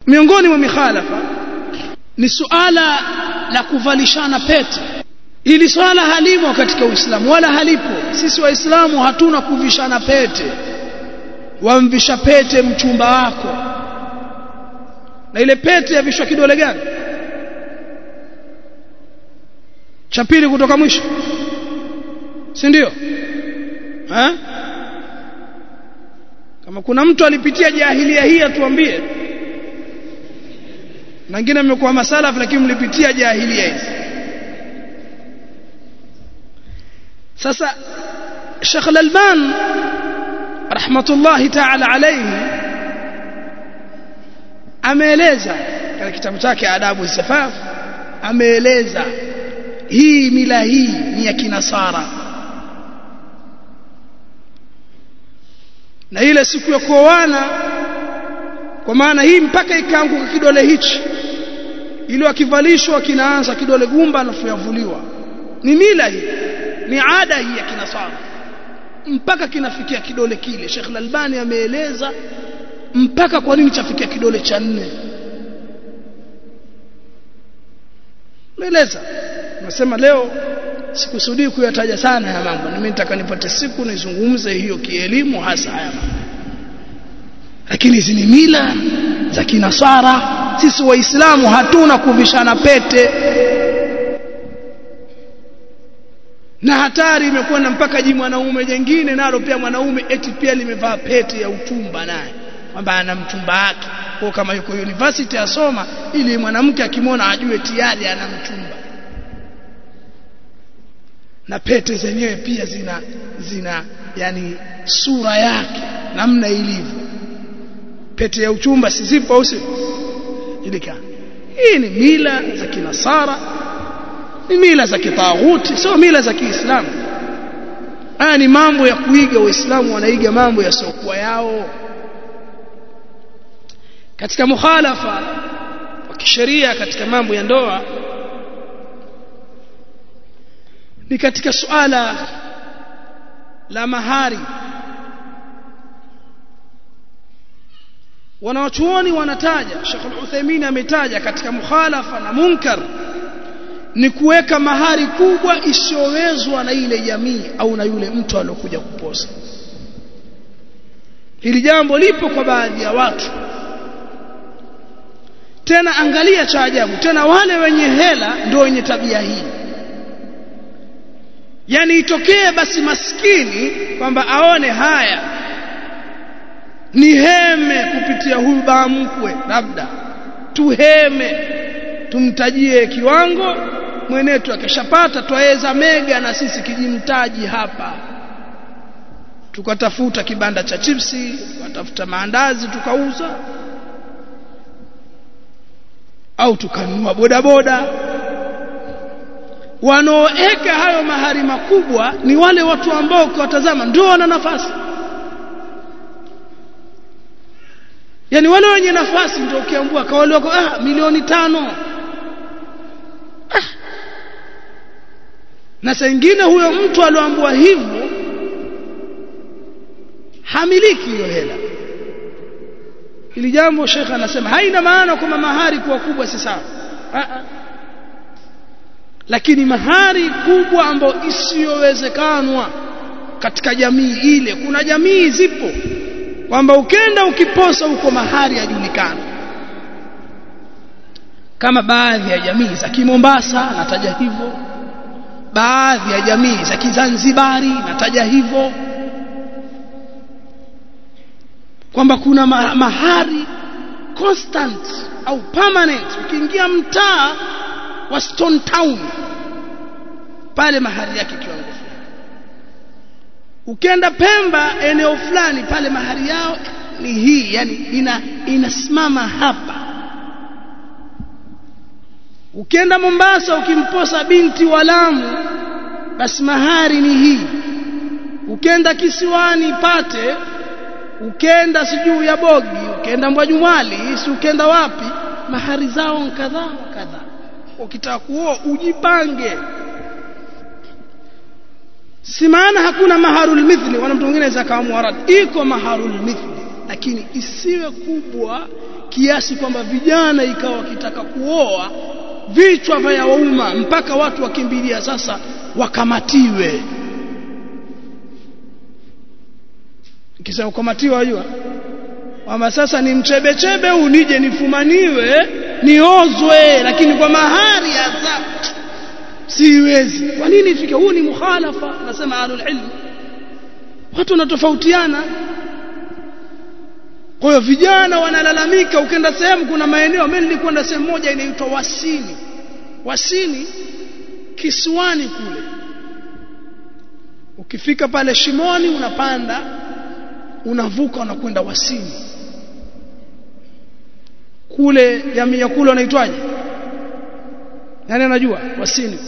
miongoni mwa mikhalafa ni suala la kuvalishana pete ili swala halimo katika Uislamu wala halipo sisi waislamu hatuna kuvishana pete wamvisha pete mchumba wako na ile pete yavishwa kidole gani cha pili kutoka mwisho si ndio ha? kama kuna mtu alipitia jahilia hii atuambie na wengine mmekuwa masalaf lakini mlipitia jahilia hizi sasa Sheikh Al-Alban rahmatullahi ta'ala alayhi ameeleza katika kitabu chake adabu safaf ameeleza hii mila hii ni ya kinasara na ile siku ya kuoana kwa maana hii mpaka ikaanguka kidole hichi ili akivalishwa kinaanza kidole gumba alafu yavuliwa ni mila hii ni ada hii ya kinasara mpaka kinafikia kidole kile Sheikh Al-Albani ameeleza mpaka kwa nini chafikia kidole cha nne Meeleza nasema leo sikusudii kuyataja sana haya mambo mimi nitaka nipate siku nizungumze hiyo kielimu hasa haya mambo lakini hizi ni mila za kinasara sisi waislamu hatuna kuvishana pete na hatari imekwenda mpaka ji mwanaume jengine nalo pia mwanaume eti pia limevaa pete ya utumba naye kwamba ana mchumba wake kwa kama yuko university asoma ili mwanamke akimwona ajue tayari ana mchumba na pete zenyewe pia zina zina yani sura yake namna ilivyo pete ya uchumba si zipo au si ilika hii ni mila za kinasara ni mila za kitaghuti sio mila za Kiislamu haya ni mambo ya kuiga waislamu wanaiga mambo yasiokuwa yao katika mukhalafa wa kisheria katika mambo ya ndoa ni katika suala la mahari wanawachuoni wanataja Sheikh Al-Uthaymeen ametaja katika mukhalafa na munkar ni kuweka mahari kubwa isiyowezwa na ile jamii au na yule mtu aliyokuja kuposa hili jambo lipo kwa baadhi ya watu tena angalia cha ajabu tena wale wenye hela ndio wenye tabia hii yani itokee basi maskini kwamba aone haya ni heme kupitia huyu baa mkwe labda tuheme tumtajie kiwango mwenetu akishapata twaweza mega na sisi kijimtaji hapa tukatafuta kibanda cha chipsi tukatafuta maandazi tukauza au tukanunua bodaboda wanaoeka hayo mahari makubwa ni wale watu ambao ukiwatazama ndio wana nafasi yani wale wenye nafasi ndio ukiambua kawale wako ah milioni tano ah. na saa ingine huyo mtu alioambua hivyo hamiliki hiyo hela ili jambo shekha anasema haina maana kwamba mahari kuwa kubwa si sawa lakini mahari kubwa ambayo isiyowezekanwa katika jamii ile kuna jamii zipo kwamba ukenda ukiposa huko mahari yajulikana kama baadhi ya jamii za Kimombasa nataja hivyo baadhi ya jamii za Kizanzibari nataja hivyo kwamba kuna mahari constant au permanent ukiingia mtaa wa Stone Town pale mahari yake kiwango fulani ukenda Pemba eneo fulani pale mahari yao ni hii yani ina inasimama hapa ukienda Mombasa ukimposa binti wa Lamu basi mahari ni hii ukenda kisiwani pate ukenda sijuu ya bogi ukenda mbwajumwali si ukenda wapi mahari zao kadhaa kadhaa ukitaka kuoa ujipange si maana hakuna maharul mithli wala mtu mwingine anaweza kaamua rad iko maharul mithli lakini isiwe kubwa kiasi kwamba vijana ikawa wakitaka kuoa vichwa vya wauma mpaka watu wakimbilia sasa wakamatiwe kisha ukamatiwa wajua kwamba sasa ni mchebechebe huu nije nifumaniwe niozwe lakini kwa mahari hasa siwezi kwa nini ifike huu ni mukhalafa nasema ahlul ilm watu wanatofautiana kwa hiyo vijana wanalalamika ukenda sehemu kuna maeneo mimi nilikwenda sehemu moja inaitwa Wasini Wasini kisiwani kule ukifika pale Shimoni unapanda unavuka unakwenda Wasini kule jamii ya kule wanaitwaje nani anajua Wasini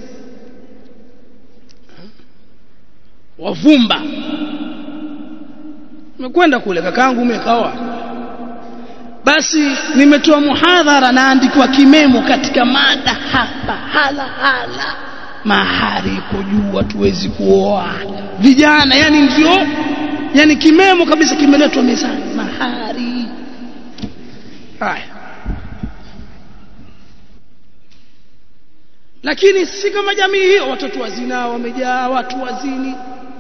wavumba nimekwenda kule kakaangu umekaoa basi nimetoa muhadhara naandikwa kimemo katika mada hapa hala hala mahari iko juu hatuwezi kuoa vijana yani ndio yani kimemo kabisa kimeletwa mezani mahari haya lakini si kama jamii hiyo watoto wazina wamejaa watu wazini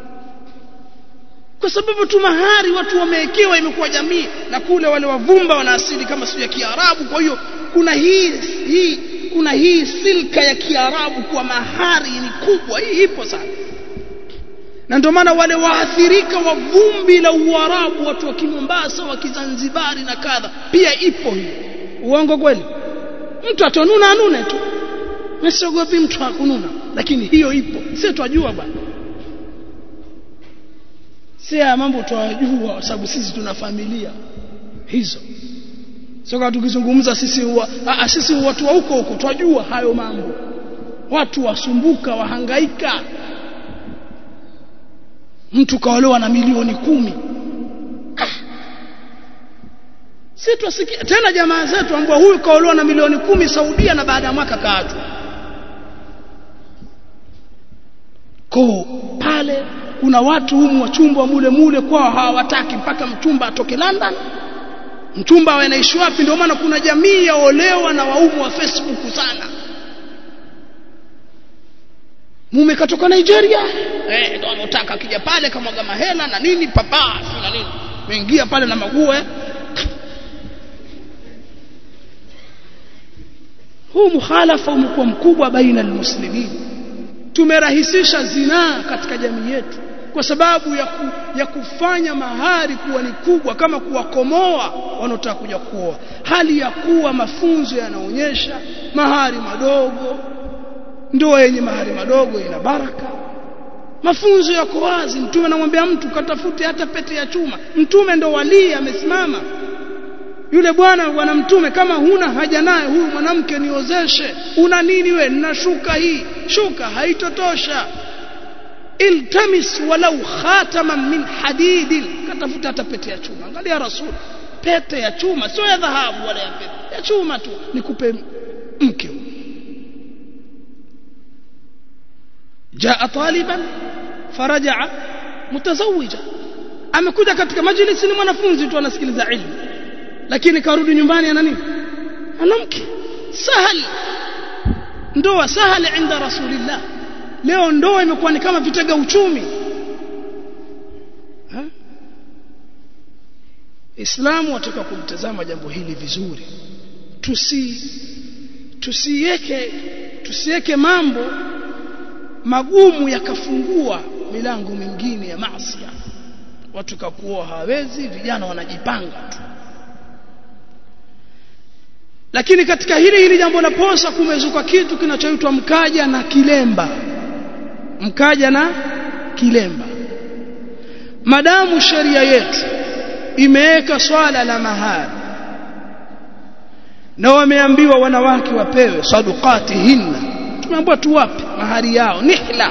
kwa sababu tu mahari watu wamewekewa imekuwa jamii na kule wale wavumba wana asili kama sio ya Kiarabu kwa hiyo kuna hii hii kuna hii silka ya Kiarabu kwa mahari ni kubwa hii ipo sana na ndio maana wale waathirika wa vumbi la Uarabu watu wa Kimombasa wa Kizanzibari na kadha pia ipo hii uongo kweli mtu atonuna anune tu msiogopi mtu akununa lakini hiyo ipo sisi twajua bwana si haya mambo twajua sababu sisi tuna familia hizo sio kama tukizungumza sisi huwa a, sisi watu wa huko huko twajua hayo mambo watu wasumbuka wahangaika mtu kaolewa na milioni kumi ah. si twasikia tena jamaa zetu ambao huyu kaolewa na milioni kumi Saudia na baada ya mwaka kaachwa ko pale kuna watu humu wachumba mule mule kwao hawataki mpaka mchumba atoke London mchumba awe anaishi wapi ndio maana kuna jamii ya olewa na waumu wa Facebook sana mume katoka Nigeria eh ndio anataka akija pale kamwaga mahela na nini papa na nini meingia pale na mague huu mukhalafa umekuwa mkubwa baina almuslimin tumerahisisha zinaa katika jamii yetu kwa sababu ya, ku, ya kufanya mahari kuwa ni kubwa kama kuwakomoa wanaotaka kuja kuoa hali ya kuwa mafunzo yanaonyesha mahari madogo ndoa yenye mahari madogo ina baraka mafunzo yako wazi mtume anamwambia mtu katafute hata pete ya chuma mtume ndo walii amesimama yule bwana bwana mtume kama huna haja naye huyu mwanamke niozeshe una nini we nina shuka hii shuka haitotosha iltamis walau khataman min hadidin katafuta hata pete ya chuma angalia rasul pete ya chuma sio ya dhahabu wala ya pete ya chuma tu nikupe mke jaa taliban farajaa mutazawija amekuja katika majlisi ni mwanafunzi tu anasikiliza ilmu lakini karudi nyumbani ana nini ana mke sahali ndoa sahali inda rasulillah leo ndoa imekuwa ni kama vitega uchumi ha? Islamu wataka kulitazama jambo hili vizuri tusi tusiweke tusiweke mambo magumu yakafungua milango mingine ya maasi watu kakuoa hawezi vijana wanajipanga tu lakini katika hili hili jambo la posa kumezuka kitu kinachoitwa mkaja na kilemba mkaja na kilemba madamu sheria yetu imeweka swala la mahari na wameambiwa wanawake wapewe sadukati hinna tumeambiwa tuwape mahari yao nihla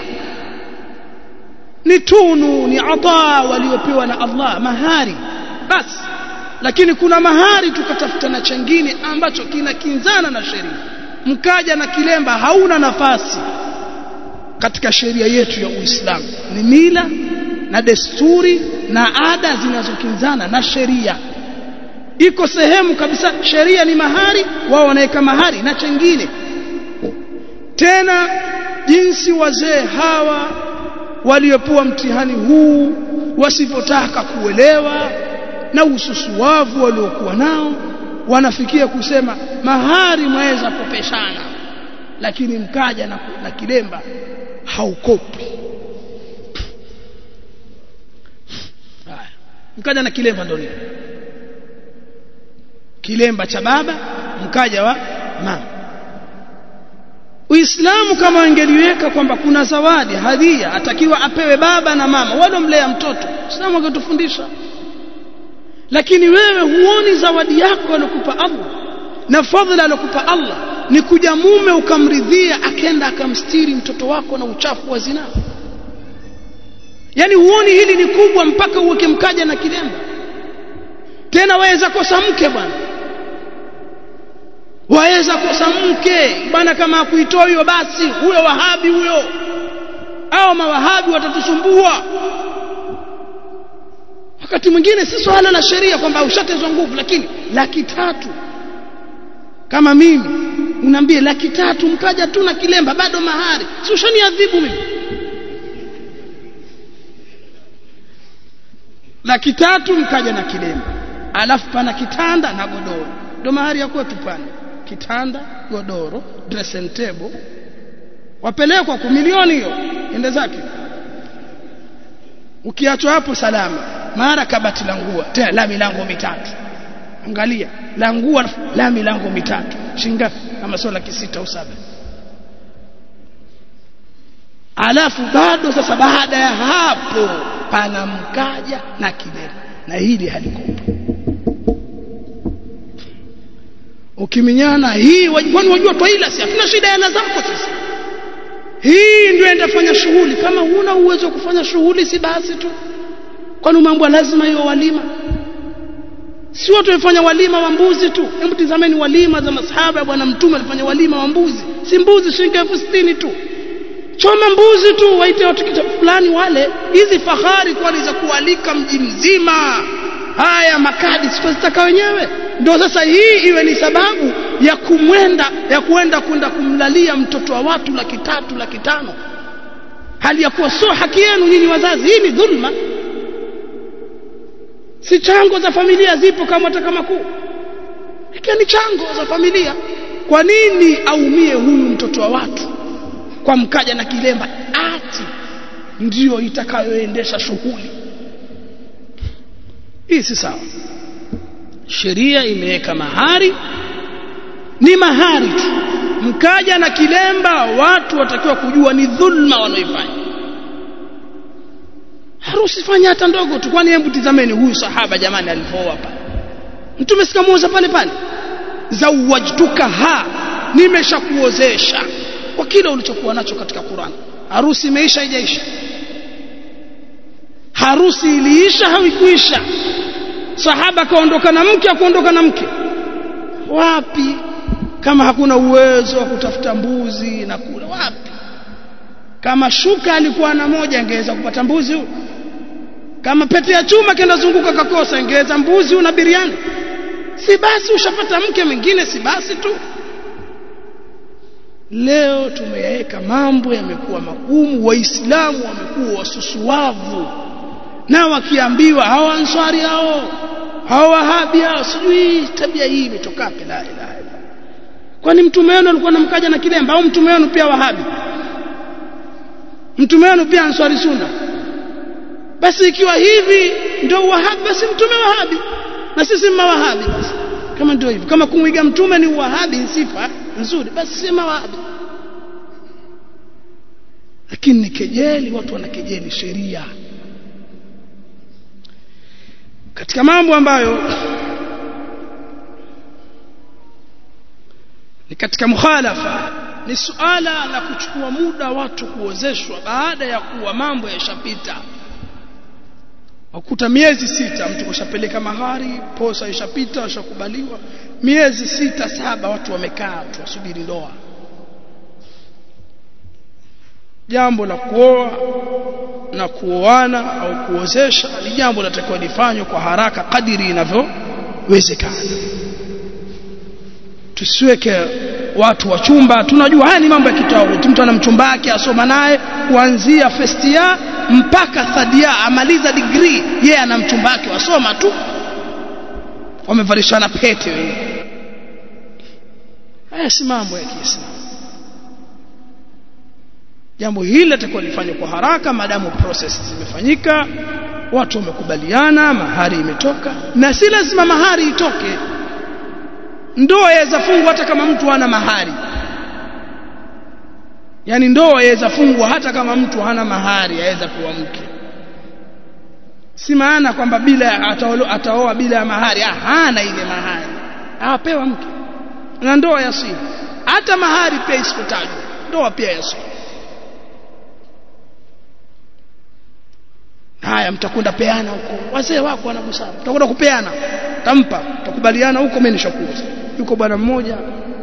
ni tunu ni ataa waliopewa na Allah mahari basi lakini kuna mahari tukatafuta na chengine ambacho kinakinzana na sheria mkaja na kilemba hauna nafasi katika sheria yetu ya Uislamu ni mila na desturi na ada zinazokinzana na sheria iko sehemu kabisa sheria ni mahari wao wanaweka mahari na chengine tena jinsi wazee hawa waliopewa mtihani huu wasipotaka kuelewa na ususuwavu waliokuwa nao wanafikia kusema mahari mwaweza kopeshana lakini mkaja na, na kilemba haukopi haya mkaja na kilemba ndio nini kilemba cha baba mkaja wa mama Uislamu kama wangeliweka kwamba kuna zawadi hadhia atakiwa apewe baba na mama walomlea mtoto Uislamu angetufundisha lakini wewe huoni zawadi yako alokupa Allah na fadhila alokupa Allah ni kuja mume ukamridhia akenda akamstiri mtoto wako na uchafu wa zinaa yani huoni hili ni kubwa mpaka uweke mkaja na kilemba tena waweza kosa mke bwana waweza kosa mke bwana kama akuitoa hiyo basi huyo wahabi huyo au mawahabi watatusumbua wakati mwingine si swala la sheria kwamba ushatezwa nguvu lakini laki tatu kama mimi unaambie laki tatu mkaja tu na kilemba bado mahari si ushaniadhibu mimi laki tatu mkaja na kilemba alafu pana kitanda na godoro ndo mahari ya kwetu pale kitanda godoro dressing table wapelekwa kwa milioni hiyo ende zake ukiachwa hapo salama mara kabati la nguo tena la milango mitatu angalia la nguo la milango mitatu shingapi kama sio laki sita au saba alafu bado sasa baada ya hapo pana mkaja na kilema na hili halikopa ukiminyana hii kwani wajua twaila si hatuna shida ya zako sasa hii ndio endafanya shughuli kama huna uwezo wa kufanya shughuli si basi tu kwani mambo lazima hiyo walima si watu wamefanya walima wa mbuzi tu hebu tizameni walima za masahaba ya bwana mtume alifanya walima wa mbuzi si mbuzi shilingi elfu sitini tu choma mbuzi tu waite watu kitu fulani wale hizi fahari kwani za kualika mji mzima haya makadi sitazitaka wenyewe ndio sasa hii iwe ni sababu ya kumwenda ya kuenda kwenda kumlalia mtoto wa watu laki tatu laki tano hali ya kuwa sio haki yenu nyinyi wazazi hii ni dhulma si chango za familia zipo kama hata kama kuu ikiwa ni chango za familia kwa nini aumie huyu mtoto wa watu kwa mkaja na kilemba ati ndiyo itakayoendesha shughuli hii si sawa sheria imeweka mahari ni mahari tu mkaja na kilemba watu watakiwa kujua ni dhulma wanaoifanya harusi fanya hata ndogo tu kwani hebu tizameni huyu sahaba jamani alivooa pale mtume sikamuoza pale pale zawajtuka ha nimeshakuozesha kwa kile ulichokuwa nacho katika Qur'an harusi imeisha haijaisha harusi iliisha hauikuisha sahaba kaondoka na mke akuondoka na mke wapi kama hakuna uwezo wa kutafuta mbuzi na kula wapi kama shuka alikuwa na moja angeweza kupata mbuzi huyo kama pete ya chuma kenda zunguka kakosa ingeweza mbuzi una biriani si basi ushapata mke mwingine si basi tu leo tumeyaweka mambo yamekuwa magumu waislamu wamekuwa wasusuwavu na wakiambiwa hawa answari hao hawa wahabi hao sijui tabia hii imetoka wapi la ilaha illa kwani mtume wenu alikuwa namkaja na kilemba au mtume wenu pia wahabi mtume wenu pia answari sunna basi ikiwa hivi ndio wahabi basi mtume wahabi na sisi mawahabi basi kama ndio hivyo kama kumwiga mtume ni wahabi sifa nzuri basi si mawahabi lakini ni kejeli watu wanakejeli sheria katika mambo ambayo ni katika mukhalafa ni suala la kuchukua muda watu kuozeshwa baada ya kuwa mambo yashapita wakuta miezi sita mtu kushapeleka mahari posa ishapita washakubaliwa miezi sita saba watu wamekaa tu wasubiri ndoa jambo la kuoa na kuoana au kuozesha ni jambo linatakiwa lifanywe kwa haraka kadiri inavyo wezekana tusiweke watu wa chumba tunajua haya ni mambo ya kitawuti mtu ana mchumba wake asoma naye kuanzia first year mpaka third year amaliza degree yeye ana mchumba wake wasoma tu wamevalishana pete wewe haya si mambo ya Kiislamu jambo hili litakuwa lifanywe kwa haraka maadamu process zimefanyika watu wamekubaliana mahari imetoka na si lazima mahari itoke ndoa yaweza fungwa hata kama mtu hana mahari yani ndoa yaweza fungwa hata kama mtu hana mahari yaweza kuwa mke si maana kwamba bila ataoa bila ya mahari hana ile mahari apewa mke na ndoa yasihi hata mahari pia isipotajwa ndoa pia yasihi haya mtakwenda peana huko wazee wako wana busara mtakwenda kupeana tampa takubaliana huko mimi nishakuuza yuko bwana mmoja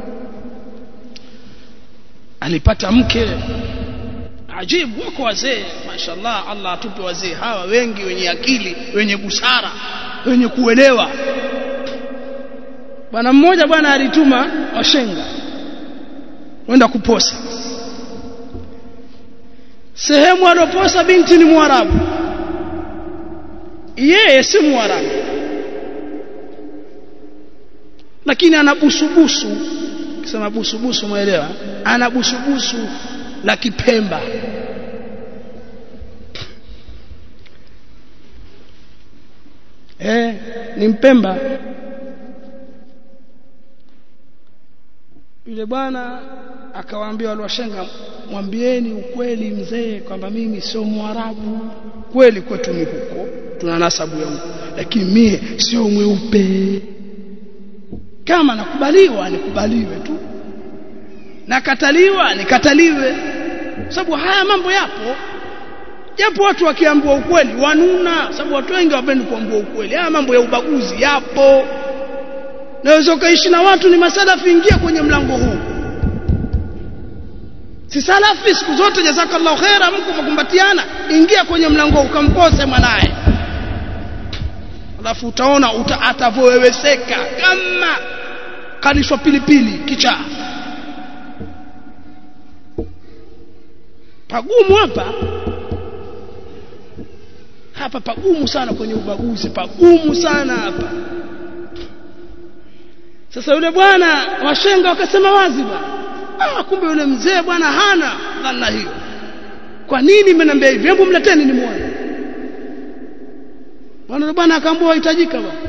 alipata mke ajibu wako wazee mashallah Allah atupe wazee hawa wengi wenye akili wenye busara wenye kuelewa bwana mmoja bwana alituma washenga wenda kuposa sehemu aloposa binti ni mwarabu yeye si mwarabu lakini ana busubusu kisema busubusu muelewa ana busubusu la kipemba eh ni mpemba yule bwana akawaambia wale washenga mwambieni ukweli mzee kwamba mimi sio mwarabu kweli kwetu ni huko tuna nasabu ya huko lakini mie sio mweupe kama nakubaliwa nikubaliwe tu nakataliwa nikataliwe sababu haya mambo yapo japo watu wakiambiwa ukweli wanuna sababu watu wengi wapendi kuambiwa ukweli haya mambo ya ubaguzi yapo naweza ukaishi na watu ni masalafi ingia kwenye mlango huu si salafi siku zote jazakallahu khaira mko mkumbatiana ingia kwenye mlango huu ukampose mwanae alafu utaona uta, atavoweweseka kama kalishwa pilipili kichaa pagumu hapa hapa pagumu sana kwenye ubaguzi pagumu sana hapa sasa yule bwana washenga wakasema wazi bwana ah kumbe yule mzee bwana hana dhana hiyo kwa nini mmeniambia hivi hebu mleteni nimuone bwana bwana akaambia hitajika bwana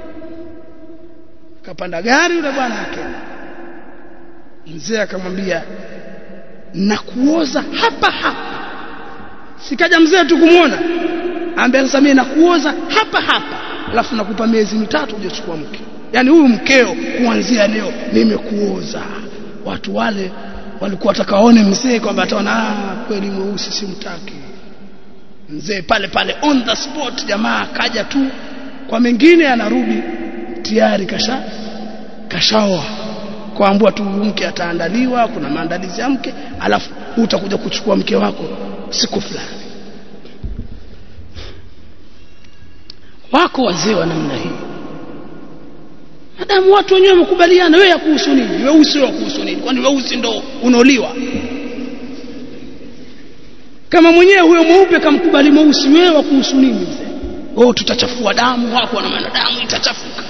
kapanda gari yule bwana akaenda mzee akamwambia nakuoza hapa hapa sikaja mzee tu kumuona ambia sasa mimi nakuoza hapa hapa alafu nakupa miezi mitatu uje chukua mke yani huyu mkeo kuanzia leo nimekuoza watu wale walikuwa watakaone mzee kwamba ataona ah kweli mweusi simtaki mzee pale pale on the spot jamaa akaja tu kwa mengine anarudi tayari kasha kashaoa kwaambua tu mke ataandaliwa kuna maandalizi ya mke alafu utakuja kuchukua mke wako siku fulani wako wazee wa namna hii madamu watu wenyewe wamekubaliana wewe kuhusu nini weusi wa kuhusu nini kwani weusi ndo unaoliwa kama mwenyewe huyo mweupe kamkubali mweusi wewe kuhusu nini mzee oh tutachafua damu wako na maana damu itachafuka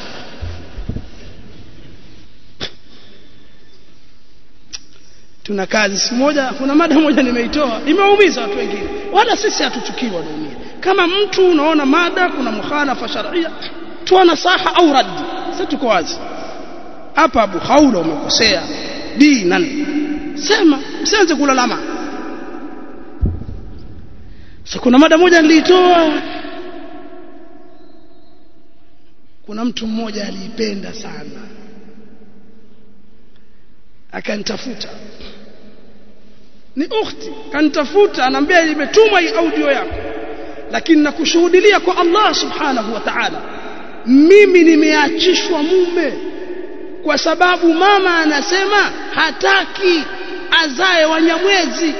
tuna kazi siku moja kuna mada moja nimeitoa imeumiza watu wengine wala sisi hatuchukii wanaumia kama mtu unaona mada kuna mukhalafa sharia toa nasaha au raddi sasa tuko wazi hapa Abu Haula umekosea dinan sema msianze kulalama sasa kuna mada moja nilitoa kuna mtu mmoja aliipenda sana akanitafuta ni ukhti kanitafuta anambia imetumwa hii audio yako lakini nakushuhudilia kwa Allah subhanahu wa ta'ala mimi nimeachishwa mume kwa sababu mama anasema hataki azae wanyamwezi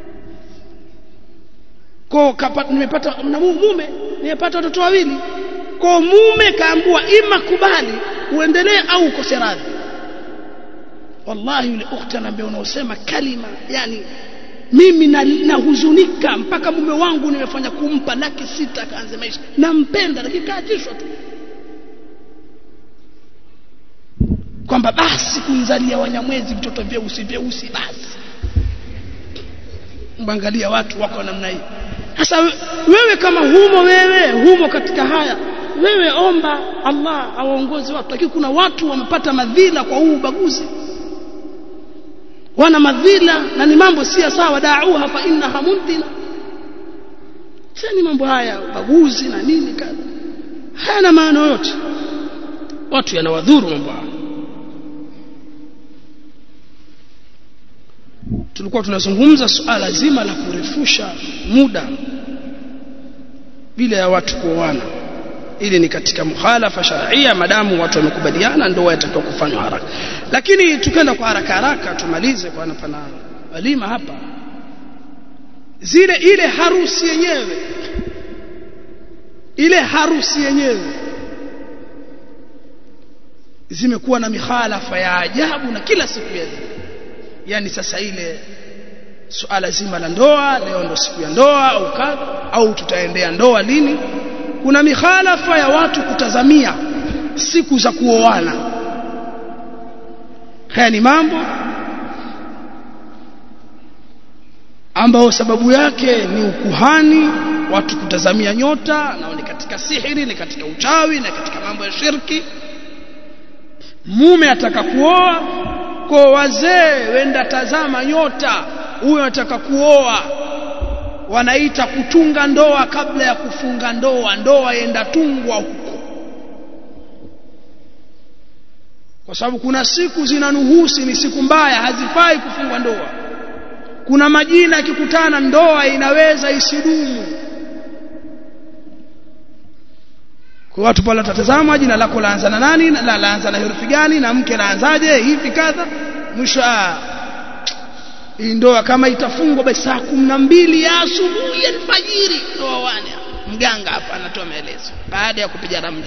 kwa nimepata na mume nimepata watoto wawili kwa mume kaambua ima kubali uendelee au ukose radhi wallahi yule ukhti anaambia unaosema kalima yani mimi nahuzunika na mpaka mume wangu nimefanya kumpa laki sita kaanze maisha nampenda lakini kaachishwa tu kwamba basi kumzalia wanyamwezi vitoto vyeusi vyeusi basi mwangalia watu wako namna hii sasa wewe kama humo wewe humo katika haya wewe omba Allah awaongoze watu lakini kuna watu wamepata madhila kwa huu ubaguzi wana madhila na ni mambo si sawa da'uha fa innaha muntina ni mambo haya ubaguzi na nini kadha hayana maana yote watu yanawadhuru mambo haya tulikuwa tunazungumza suala zima la kurefusha muda bila ya watu kuoana ili ni katika mukhalafa sharia madamu watu wamekubaliana ndoa yatakiwa kufanywa haraka lakini tukenda kwa haraka haraka tumalize kwa pana walima hapa zile ile harusi yenyewe ile harusi yenyewe zimekuwa na mikhalafa ya ajabu na kila siku ya zile yani sasa ile suala zima la ndoa leo ndo siku ya ndoa au kadha au tutaendea ndoa lini kuna mikhalafa ya watu kutazamia siku za kuoana haya ni mambo ambao sababu yake ni ukuhani watu kutazamia nyota na ni katika sihiri ni katika uchawi na katika mambo ya shirki mume ataka kuoa kwa wazee wenda tazama nyota huyo anataka kuoa wanaita kutunga ndoa kabla ya kufunga ndoa ndoa yenda tungwa huko kwa sababu kuna siku zinanuhusi ni siku mbaya hazifai kufungwa ndoa kuna majina yakikutana ndoa inaweza isidumu kwa watu pale watatazama jina lako laanza na nani la laanza na herufi gani na mke laanzaje hivi kadha mwisho hii ndoa kama itafungwa basi saa kumi na mbili ya asubuhi alfajiri ndoa wane mganga hapa anatoa maelezo baada ya kupiga ramli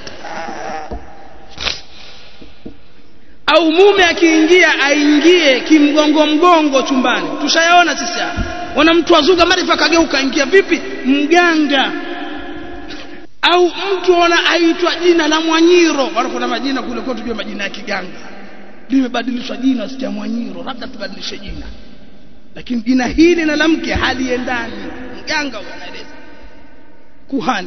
au mume akiingia aingie kimgongo mgongo chumbani tushayaona sisi hapa wana mtu azuga marifa kageuka ingia vipi mganga au mtu ana aitwa jina la Mwanyiro bado kuna majina kule kwetu tujue majina ya kiganga limebadilishwa jina si Mwanyiro labda tubadilishe jina lakini jina hili na la mke haliendani mganga anaeleza kuhani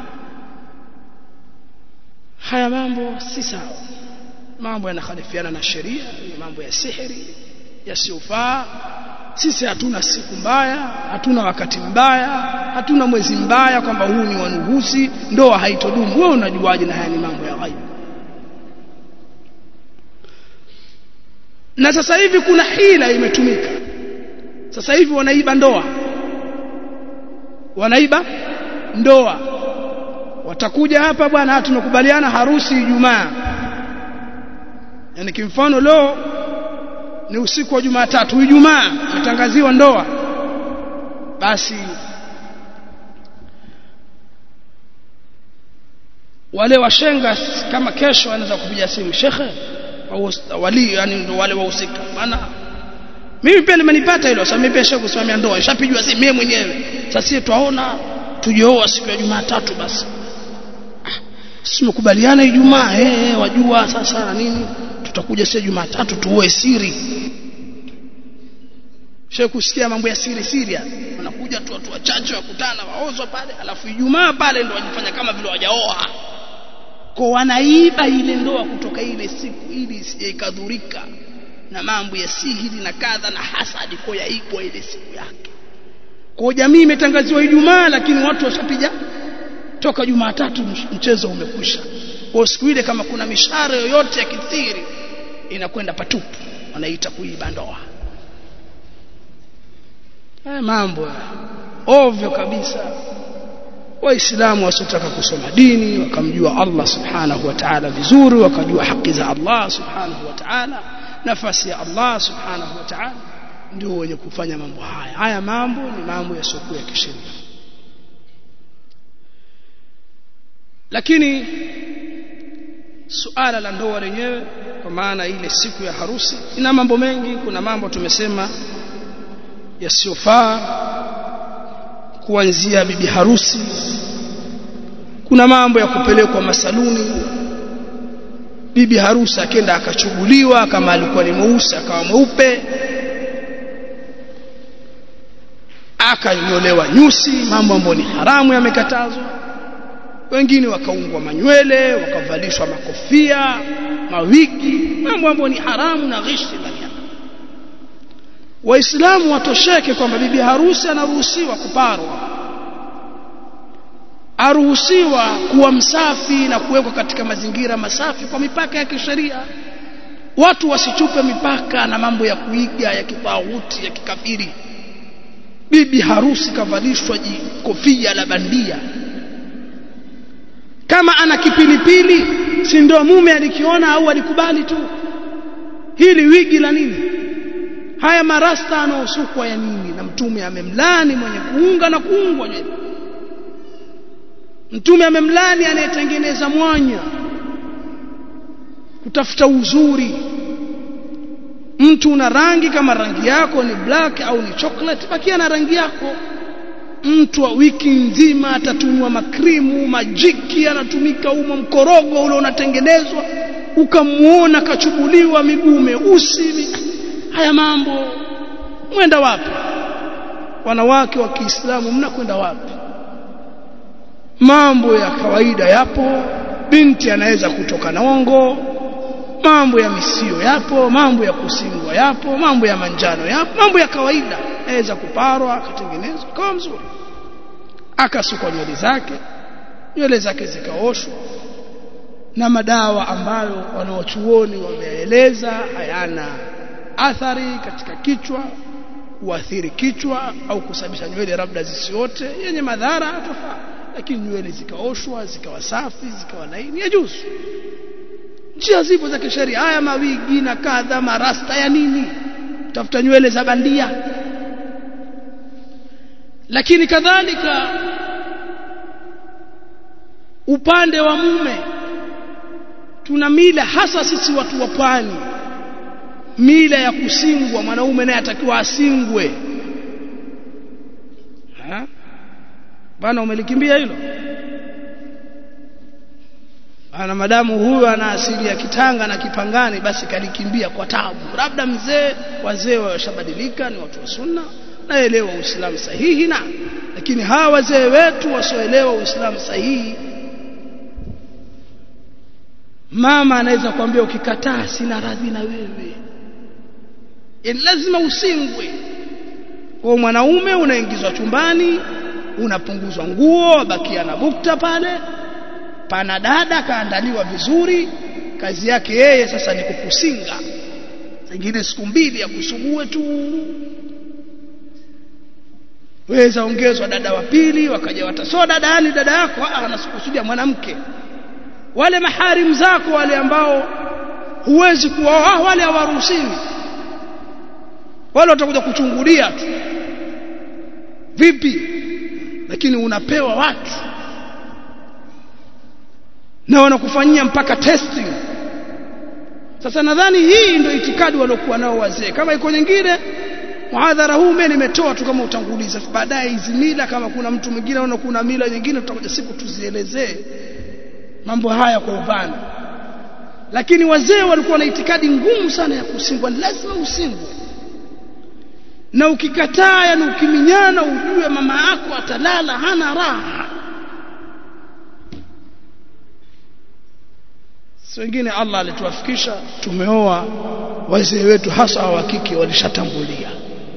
haya mambo si sawa mambo yanakhalifiana na sheria ni mambo ya sihiri yasiyofaa sisi hatuna siku mbaya hatuna wakati mbaya hatuna mwezi mbaya kwamba huu ni wanuhusi ndoa haitodumu wewe unajuaje na haya ni mambo ya ghaibu na sasa hivi kuna hila imetumika sasa hivi wanaiba ndoa wanaiba ndoa watakuja hapa bwana tumekubaliana harusi Ijumaa yani kimfano leo ni usiku wa Jumatatu Ijumaa tutangaziwa ndoa basi wale washenga kama kesho anaweza kupiga simu shekhe au wali yani ndo wale wahusika maana mimi pia limenipata hilo sasa mimi pia shekhe kusimamia ndoa ishapigwa simu mimi mwenyewe sasa sisi twaona tujeoa siku ya Jumatatu basi simekubaliana Ijumaa eh wajua sasa na nini tutakuja sio Jumatatu tuoe siri Sheikh kusikia mambo ya siri siri wanakuja tu watu wachache wakutana waozwa pale alafu Ijumaa pale ndo wajifanya kama vile wajaoa kwa wanaiba ile ndoa kutoka ile siku ili isije ikadhurika na mambo ya sihiri na kadha na hasadi kwa yaibwa ile siku yake kwa jamii imetangaziwa Ijumaa lakini watu washapiga toka Jumatatu mchezo umekwisha kwa siku ile kama kuna mishara yoyote ya kithiri inakwenda patupu wanaita kuiba ndoa haya mambo ovyo kabisa waislamu wasiotaka kusoma dini wakamjua Allah subhanahu wa ta'ala vizuri wakajua haki za Allah subhanahu wa ta'ala nafasi ya Allah subhanahu wa ta'ala ndio wenye kufanya mambo haya haya mambo ni mambo yasiokuwa ya kisheria lakini suala la ndoa lenyewe kwa maana ile siku ya harusi ina mambo mengi kuna mambo tumesema yasiyofaa kuanzia bibi harusi kuna mambo ya kupelekwa masaluni bibi harusi akenda akachuguliwa kama alikuwa ni mweusi akawa mweupe akanyolewa nyusi mambo ambayo ni haramu yamekatazwa wengine wakaungwa manywele wakavalishwa makofia mawigi mambo ambayo ni haramu na ghishi ndani yake waislamu watosheke kwamba bibi harusi anaruhusiwa kuparwa aruhusiwa kuwa msafi na kuwekwa katika mazingira masafi kwa mipaka ya kisheria watu wasichupe mipaka na mambo ya kuiga ya kitawuti ya kikafiri bibi harusi kavalishwa kofia la bandia kama ana kipilipili si ndio mume alikiona au alikubali tu hili wigi la nini haya marasta anaosukwa ya nini na mtume amemlani mwenye kuunga na kuungwa nywele mtume amemlani anayetengeneza mwanya kutafuta uzuri mtu una rangi kama rangi yako ni black au ni chocolate bakia na rangi yako mtu wa wiki nzima atatumwa makrimu majiki anatumika umo mkorogo ule unatengenezwa ukamuona kachubuliwa miguu meusi haya mambo mwenda wapi wanawake wa Kiislamu mnakwenda wapi mambo ya kawaida yapo binti anaweza kutoka na ongo mambo ya misio yapo mambo ya kusingwa yapo mambo ya manjano yapo mambo ya kawaida aweza kuparwa akatengenezwa kama mzuri akasukwa nywele zake nywele zake zikaoshwa na madawa ambayo wanaochuoni wameeleza hayana athari katika kichwa kuathiri kichwa au kusababisha nywele labda zisiote yenye madhara tofauti lakini nywele zikaoshwa zikawa safi zikawa laini yajuzu njia zipo za kisheria haya mawigi na kadha marasta ya nini tafuta nywele za bandia lakini kadhalika upande wa mume tuna mila hasa sisi watu wa pwani mila ya kusingwa mwanaume naye atakiwa asingwe ha? bana umelikimbia hilo ana madamu huyu ana asili ya kitanga na kipangani basi kalikimbia kwa tabu labda mzee wazee washabadilika ni watu wa sunna naelewa uislamu sahihi na lakini hawa wazee wetu wasioelewa uislamu sahihi mama anaweza kuambia ukikataa sina radhi na wewe yani lazima usingwe kwa mwanaume unaingizwa chumbani unapunguzwa nguo bakia na bukta pale pana dada kaandaliwa vizuri kazi yake yeye sasa ni kukusinga zingine siku mbili ya kusugue tu weza ongezwa dada wa pili wakaja watasoa dada yani dada yako anasikusudia mwanamke wale maharim zako wale ambao huwezi kuwa wale hawaruhusiwi wale watakuja kuchungulia tu vipi lakini unapewa watu na wanakufanyia mpaka testing sasa nadhani hii ndio itikadi waliokuwa nao wazee kama iko nyingine muhadhara huu mimi nimetoa tu kama utanguliza baadaye hizi mila kama kuna mtu mwingine au kuna mila nyingine tutakuja siku tuzielezee mambo haya kwa upana lakini wazee walikuwa na itikadi ngumu sana ya kusingwa lazima usingwe na ukikataa yani ukiminyana ujue mama yako atalala hana raha si wengine Allah alituwafikisha tumeoa wazee wetu hasa wa kike walishatangulia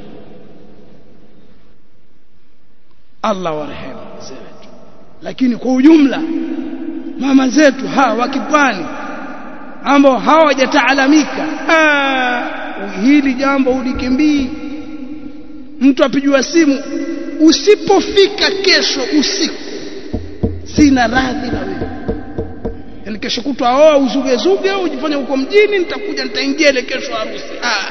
Allah warehemu wazee wetu lakini kwa ujumla mama zetu hawa wakipwani ambao hawajataalamika hili jambo ulikimbii mtu apijua simu usipofika kesho usiku sina radhi na wewe yani kesho kutwa oa uzuge zuge ujifanye huko mjini nitakuja nitaingia ile kesho harusi ah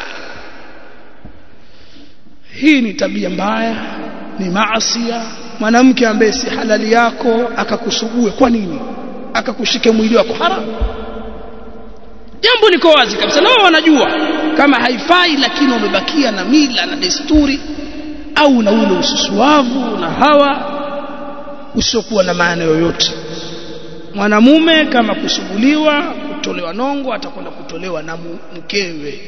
hii ni tabia mbaya ni maasia mwanamke ambaye si halali yako akakusugue kwa nini mpaka kushike mwili wako haram jambo liko wazi kabisa na wao wanajua kama haifai lakini wamebakia na mila na desturi au na ule ususuavu na hawa usiokuwa na maana yoyote mwanamume kama kusuguliwa kutolewa nongo atakwenda kutolewa na mkewe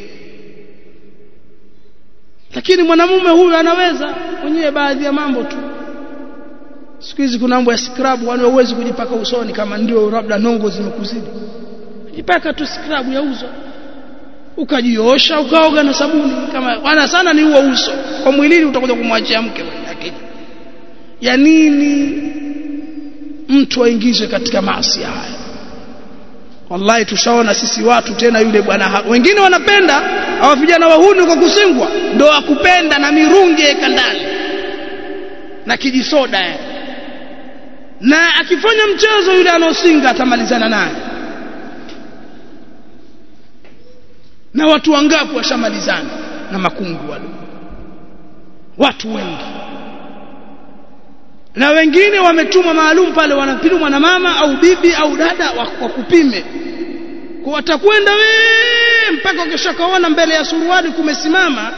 lakini mwanamume huyu anaweza mwenyewe baadhi ya mambo tu siku hizi kuna mambo ya scrub wani huwezi kujipaka usoni kama ndio labda nongo zimekuzidi jipaka tu scrub yauzwa ukajiosha ukaoga na sabuni kama wana sana ni huo uso kwa mwilini utakuja kumwachia mke lakini ya nini mtu aingizwe katika maasi haya wallahi tushaona sisi watu tena yule bwana wengine wanapenda hawa vijana wahuni kwa kusingwa ndo akupenda na mirungi eka ndani na kijisoda ya. na akifanya mchezo yule anaosinga atamalizana naye na watu wangapi washamalizana na makungu wale watu wengi na wengine wametumwa maalum pale wanapimwa na mama au bibi au dada wakupime kwa watakwenda we mpaka ukishakaona mbele ya suruali kumesimama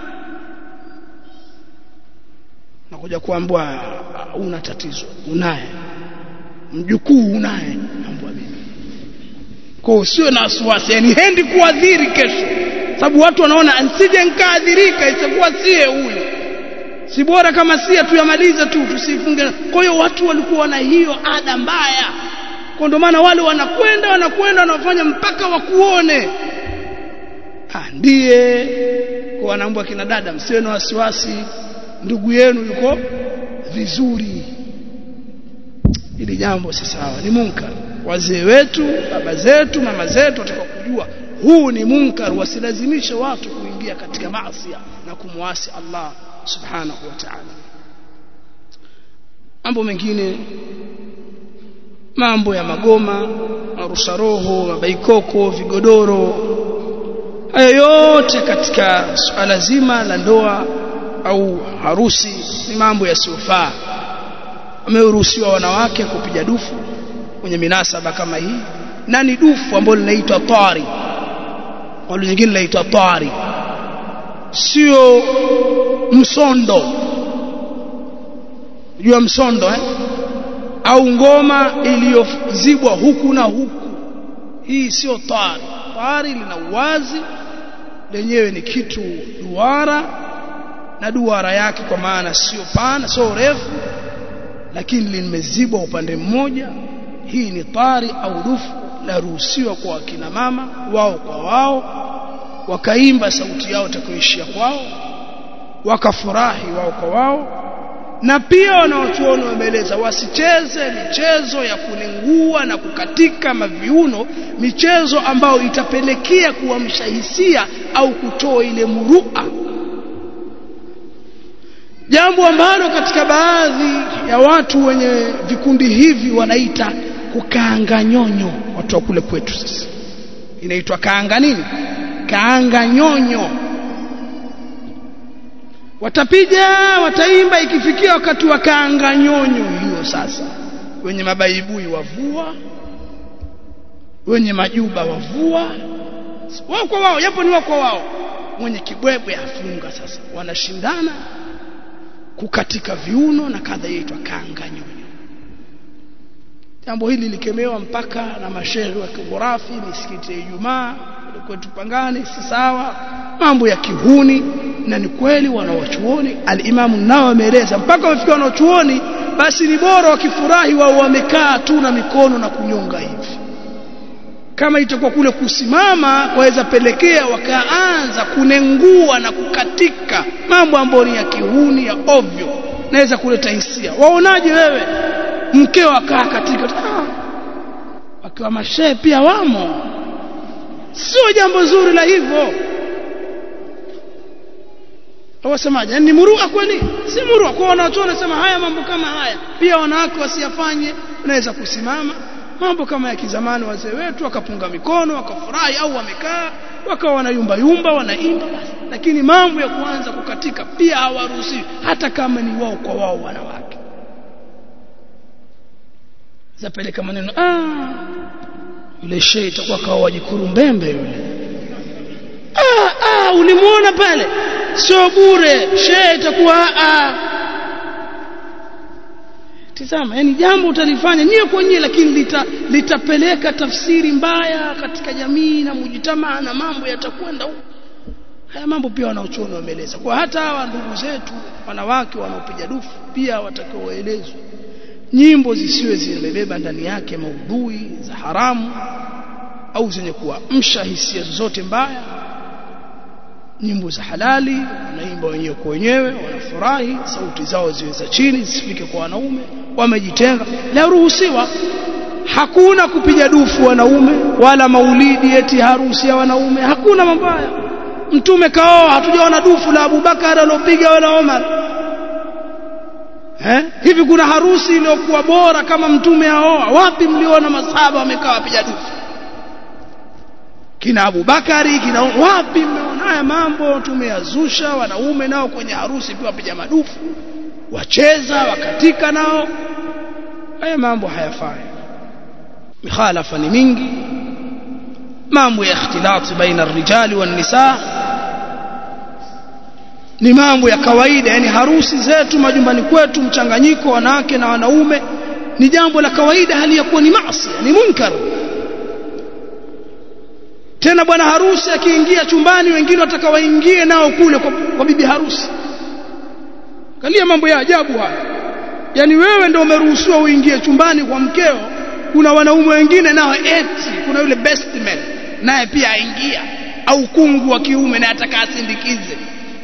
nakuja kuambua una tatizo unaye mjukuu unaye ambua bibi kwa usiwe na wasiwasi yani hendi kuadhiri kesho sababu watu wanaona nsije nkaadhirika isipokuwa sie huyu si bora kama sie tuyamalize tu tusifunge kwa hiyo watu walikuwa na hiyo ada mbaya kwa ndio maana wale wanakwenda wanakwenda wanafanya mpaka wakuone ah ndiye kwa wanaambia kina dada msiwe na wasiwasi ndugu yenu yuko vizuri ili jambo si sawa ni munkar wazee wetu baba zetu mama zetu wataka kujua huu ni munkar wasilazimishe watu kuingia katika maasi na kumwasi Allah subhanahu wa ta'ala mambo mengine mambo ya magoma marusha roho mabaikoko vigodoro hayo yote katika suala zima la ndoa au harusi ni mambo yasiyofaa wameruhusiwa wanawake kupiga dufu kwenye minasaba kama hii na ni dufu ambalo linaitwa tari wale nyingine linaitwa tari sio msondo jua msondo eh? au ngoma iliyozibwa huku na huku hii sio tari tari lina uwazi lenyewe ni kitu duara na duara yake kwa maana sio pana sio refu lakini limezibwa upande mmoja hii ni tari au dufu laruhusiwa kwa akina mama wao kwa wao wakaimba sauti yao takayoishia kwao wakafurahi wao kwa wao na pia wanaochuoni wameeleza wasicheze michezo ya kunengua na kukatika maviuno michezo ambayo itapelekea kuamsha hisia au kutoa ile murua jambo ambalo katika baadhi ya watu wenye vikundi hivi wanaita kukaanga nyonyo watu wa kule kwetu sasa inaitwa kaanga nini kaanga nyonyo watapiga wataimba ikifikia wakati wa kaanga nyonyo hiyo sasa wenye mabaibui wavua wenye majuba wavua wao kwa wao yapo ni wao kwa wao mwenye kibwebwe afunga sasa wanashindana kukatika viuno na kadha yaitwa kaanga nyonyo jambo hili likemewa mpaka na mashehe wa kighurafi misikiti ya Ijumaa kwetu Pangani si sawa mambo ya kihuni na ni kweli wanawachuoni alimamu nao ameeleza mpaka wafika wanachuoni basi ni bora wakifurahi wao wamekaa tu na mikono na kunyonga hivi kama itakuwa kule kusimama waweza pelekea wakaanza kunengua na kukatika mambo ambayo ni ya kihuni ya ovyo naweza kuleta hisia waonaje wewe mkeo akaa katika ah, wakiwa mashehe pia wamo sio jambo zuri la hivyo wasemaje ni murua kweli si murua kwa wanacho wanasema haya mambo kama haya pia wanawake wasiyafanye unaweza kusimama mambo kama ya kizamani wazee wetu wakapunga mikono wakafurahi au wamekaa wakawa wanayumba yumba wanaimba basi lakini mambo ya kuanza kukatika pia hawaruhusiwi hata kama ni wao kwa wao wanawake zapeleka maneno ah yule shehe itakuwa kawa wajikurumbembe yule ah ah ulimuona pale sio bure shehe itakuwa ah tizama yani jambo utalifanya nyewe kwa nyewe lakini lita, litapeleka tafsiri mbaya katika jamii na mujitamaa na mambo yatakwenda huko haya mambo pia wanaochuoni wameeleza kwa hata hawa ndugu zetu wanawake wanaopiga dufu pia watakiwa waelezwe nyimbo zisiwe zimebeba ndani yake maudhui za haramu au zenye kuamsha hisia zozote mbaya nyimbo za halali wanaimba wenyewe kwa wenyewe wanafurahi sauti zao ziwe za chini zisifike kwa wanaume wamejitenga laruhusiwa hakuna kupiga dufu wanaume wala maulidi eti harusi ya wanaume hakuna mabaya mtume kaoa hatujaona dufu la Abubakar alopiga wala Omar eh hivi kuna harusi iliyokuwa bora kama mtume aoa wapi mliona masahaba wamekaa wapiga dufu kina Abubakari kina wapi mmeona haya mambo tumeyazusha wanaume nao kwenye harusi pia wapiga madufu wacheza wakatika nao haya mambo hayafai mikhalafa ni mingi mambo ya ikhtilati baina rijali wan nisa ni mambo ya kawaida yani harusi zetu majumbani kwetu mchanganyiko wanawake na wanaume ni jambo la kawaida hali ya kuwa ni maasi ni munkar tena bwana harusi akiingia chumbani wengine watakawaingie nao kule kwa, kwa bibi harusi kalia mambo ya ajabu haya yani wewe ndio umeruhusiwa uingie chumbani kwa mkeo kuna wanaume wengine nao eti kuna yule best man naye pia aingia au kungu wa kiume naye ataka asindikize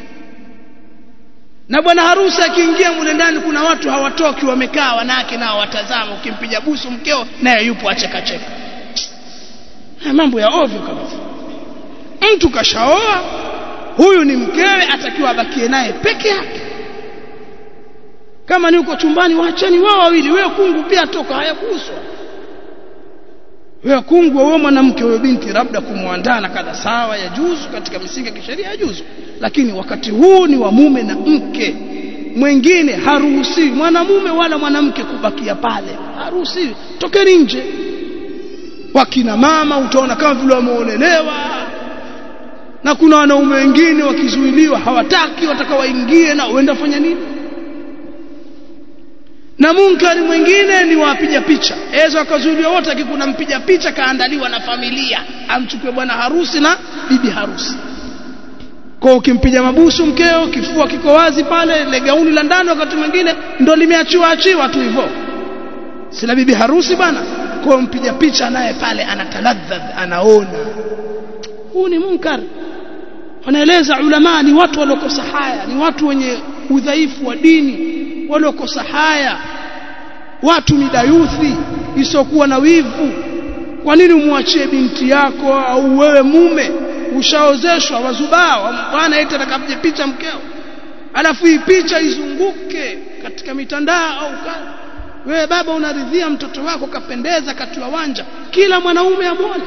na bwana harusi akiingia mule ndani kuna watu hawatoki wamekaa wanawake nao watazama ukimpiga busu mkeo naye yupo acheka cheka mambo ya ovyo kabisa mtu kashaoa huyu ni mkewe atakiwa abakie naye peke yake kama ni uko chumbani waacheni wao wawili wewe kungu pia toka hayakuhuswa wewe kungu wewe mwanamke wewe binti labda kumwandaa na kadha sawa ya juzu katika misingi ya kisheria ya juzu lakini wakati huu ni wa mume na mke mwingine haruhusiwi mwanamume wala mwanamke kubakia pale haruhusiwi tokeni nje wakina mama utaona kama vile wameolelewa na kuna wanaume wengine wakizuiliwa hawataki wataka waingie na uenda fanya nini na munkari mwingine ni wapiga picha ezo akazuiliwa wote akikuna mpiga picha kaandaliwa na familia amchukue bwana harusi na bibi harusi kwa ukimpiga mabusu mkeo kifua kiko wazi pale ile gauni la ndani wakati mwingine ndo limeachiwa achiwa tu hivyo sina bibi harusi bwana kwa mpiga picha naye pale anataladhadh anaona huu ni munkar wanaeleza ulama ni watu waliokosa haya ni watu wenye udhaifu wa dini waliokosa haya watu ni dayuthi isiokuwa na wivu kwa nini umwachie binti yako au wewe mume ushaozeshwa wazubaa bwana eti atakapige picha mkeo alafu hii picha izunguke katika mitandao au wewe baba unaridhia mtoto wako kapendeza katiwa wanja kila mwanaume amwone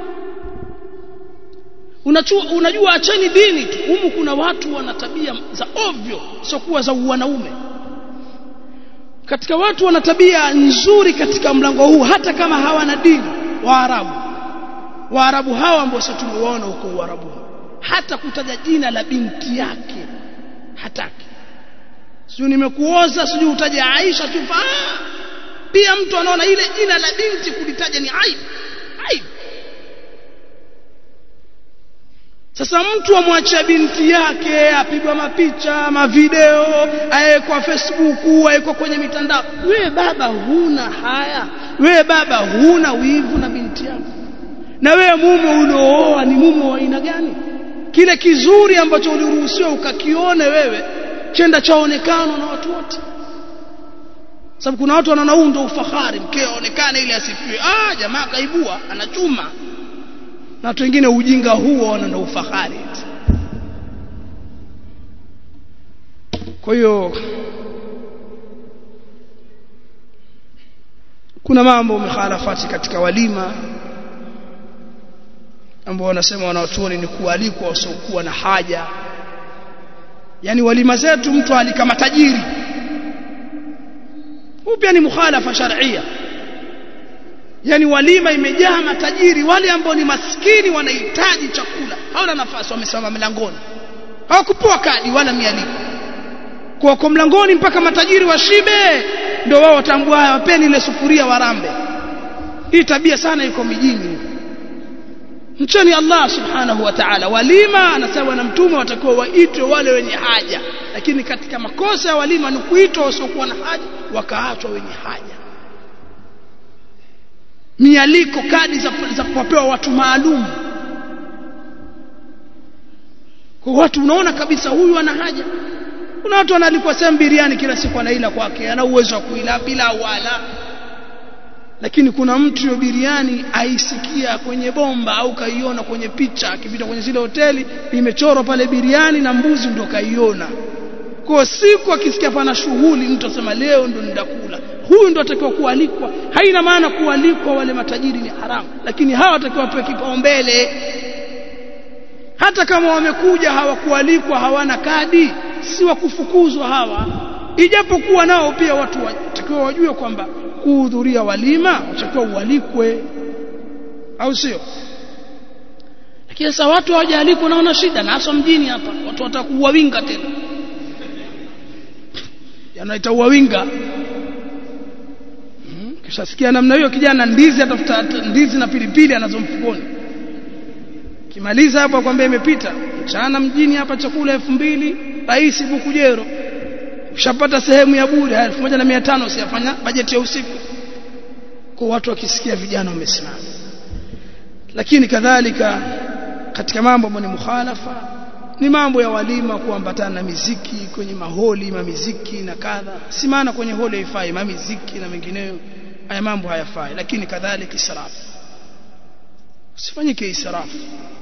unajua, unajua acheni dini tu humu kuna watu wana tabia za ovyo siokuwa za wanaume katika watu wana tabia nzuri katika mlango huu hata kama hawana dini waarabu waarabu hawa ambao sasa tumewaona huko uarabu hata kutaja jina la binti yake hataki sijui nimekuoza sijui utaje Aisha tu pia mtu anaona ile jina la binti kulitaja ni aibu aibu sasa mtu amwachia binti yake apigwa mapicha mavideo aekwa Facebook aekwa kwenye mitandao we baba huna haya we baba huna wivu na binti yako na wewe mume uliooa ni mume wa aina gani kile kizuri ambacho uliruhusiwa ukakione wewe chenda chaonekana na watu wote sababu kuna watu wanaona huu ndio ufahari mkeo aonekane ili asifiwe ah jamaa kaibua anachuma na watu wengine ujinga huo wana ndio ufahari kwa hiyo kuna mambo mukhalafati katika walima ambao wanasema wanaotuoni ni kualikwa wasiokuwa na haja yani walima zetu mtu alikama tajiri huu pia ni mukhalafa sharia yani walima imejaa matajiri wale ambao ni maskini wanahitaji chakula hawana nafasi wamesimama mlangoni hawakupewa kadi wala mialiko kwa kwa mlangoni mpaka matajiri washibe ndio wao watambua haya wapeni ile sufuria warambe hii tabia sana iko mijini mcheni Allah subhanahu wa ta'ala walima anasema na mtume watakuwa waitwe wale wenye haja lakini katika makosa ya walima ni kuitwa wasiokuwa na haja wakaachwa wenye haja mialiko kadi za, za kuwapewa watu maalum kwa watu unaona kabisa huyu ana haja kuna watu wanalipwa sehemu biriani kila siku anaila kwake ana uwezo wa kuila bila wala lakini kuna mtu hiyo biriani aisikia kwenye bomba au kaiona kwenye picha akipita kwenye zile hoteli imechorwa pale biriani na mbuzi ndo kaiona kwa siku akisikia pana shughuli mtu asema leo ndo nitakula huyu ndo atakiwa kualikwa haina maana kualikwa wale matajiri ni haramu lakini hawa watakiwa wapewe kipaumbele hata kama wamekuja hawakualikwa hawana kadi si wa kufukuzwa hawa ijapokuwa nao pia watu watakiwa wajue kwamba kuhudhuria walima watakiwa ualikwe au sio lakini sasa watu hawajaalikwa naona shida na hasa mjini hapa watu watakuwa winga tena yanaita uwawinga kisha sikia namna hiyo kijana ndizi atafuta ndizi na pilipili anazo mfukoni kimaliza hapo akwambia imepita mchana mjini hapa chakula elfu mbili rais bukujero ushapata sehemu ya bure elfu moja na mia tano usiyafanya bajeti ya usiku kwa watu wakisikia vijana wamesimama lakini kadhalika katika mambo ambayo ni mukhalafa ni mambo ya walima kuambatana na miziki kwenye maholi mamiziki na kadha si maana kwenye holi haifai mamiziki na mengineyo haya mambo hayafai lakini kadhalika israfu usifanyike israfu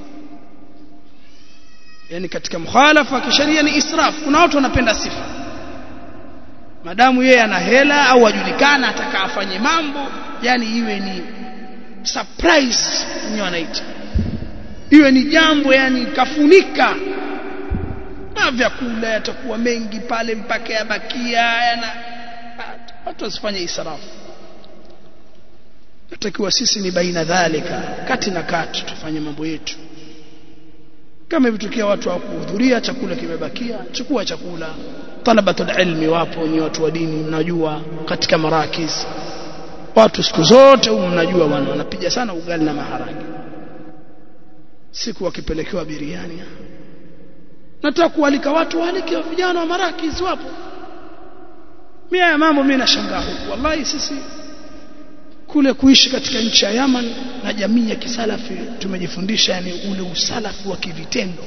yani katika mukhalafa kisheria ni israfu kuna watu wanapenda sifa madamu yeye ana hela au ajulikana ataka afanye mambo yani iwe ni surprise ni wanaita iwe ni jambo yani kafunika na vyakula yatakuwa mengi pale mpaka yabakia yana watu wasifanye israfu natakiwa sisi ni baina dhalika kati na kati tufanye mambo yetu kama vitokea watu hawakuhudhuria chakula kimebakia chukua chakula talabatul ilmi wapo ni watu wa dini mnajua katika marakiz watu siku zote humu mnajua bwana wanapiga sana ugali na maharage siku wakipelekewa biriani nataka kualika watu waalike vijana wa marakiz wapo mimi haya mambo mimi nashangaa huku wallahi sisi kule kuishi katika nchi ya Yaman na jamii ya kisalafi tumejifundisha yani ule usalafi wa kivitendo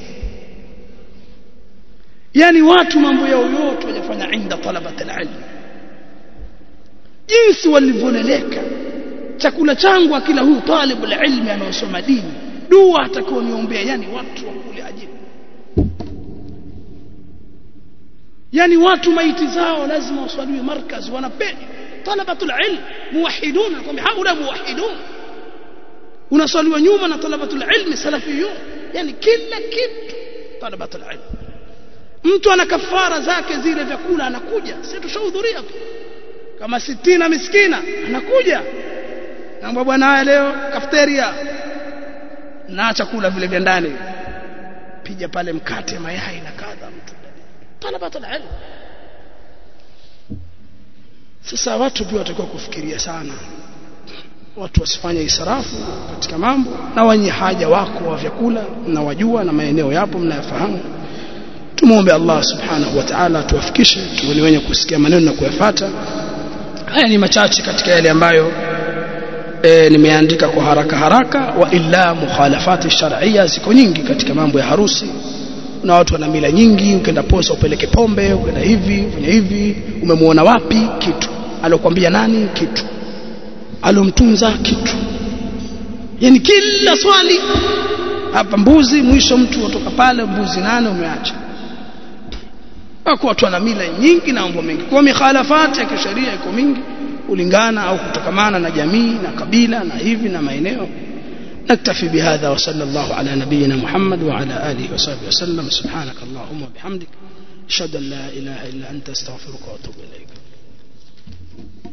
yani watu mambo yao yote wajafanya inda talabat alilm jinsi walivyoleleka chakula changu akila huyu talibu alilmi anaosoma dini dua atakao niombea yani watu wa kule ajibu yani watu maiti zao lazima waswaliwe markaz wanapenda talabatul ilm muwahidun nakwambia haula muwahidun unaswaliwa nyuma na talabatul ilm salafiyun yani kila kitu talabatul ilm mtu ana kafara zake zile vyakula anakuja sisi tushahudhuria tu kama sitina miskina anakuja naomba bwana haya leo kafeteria na chakula vile vya ndani pija pale mkate mayai na kadha mtu talabatul ilm sasa watu pia watakiwa kufikiria sana watu wasifanye israfu katika mambo na wenye haja wako wa vyakula na wajua na maeneo yapo mnayafahamu tumuombe Allah subhanahu wa ta'ala tuwafikishe tuwe wenye kusikia maneno na kuyafuata haya ni machache katika yale ambayo e, nimeandika kwa haraka haraka wa illa mukhalafati shar'iyya ziko nyingi katika mambo ya harusi na watu wana mila nyingi ukienda posa upeleke pombe ukienda hivi ufanya hivi umemuona wapi kitu alokuambia nani kitu alomtunza kitu yani kila swali hapa mbuzi mwisho mtu kutoka pale mbuzi nane umeacha wako watu wana mila nyingi na mambo mengi kwa mikhalafati ya kisheria iko mingi kulingana au kutokamana na jamii na kabila na hivi na maeneo نكتفي بهذا وصلى الله على نبينا محمد وعلى آله وصحبه وسلم سبحانك اللهم وبحمدك أشهد أن لا إله إلا أنت استغفرك وأتوب إليك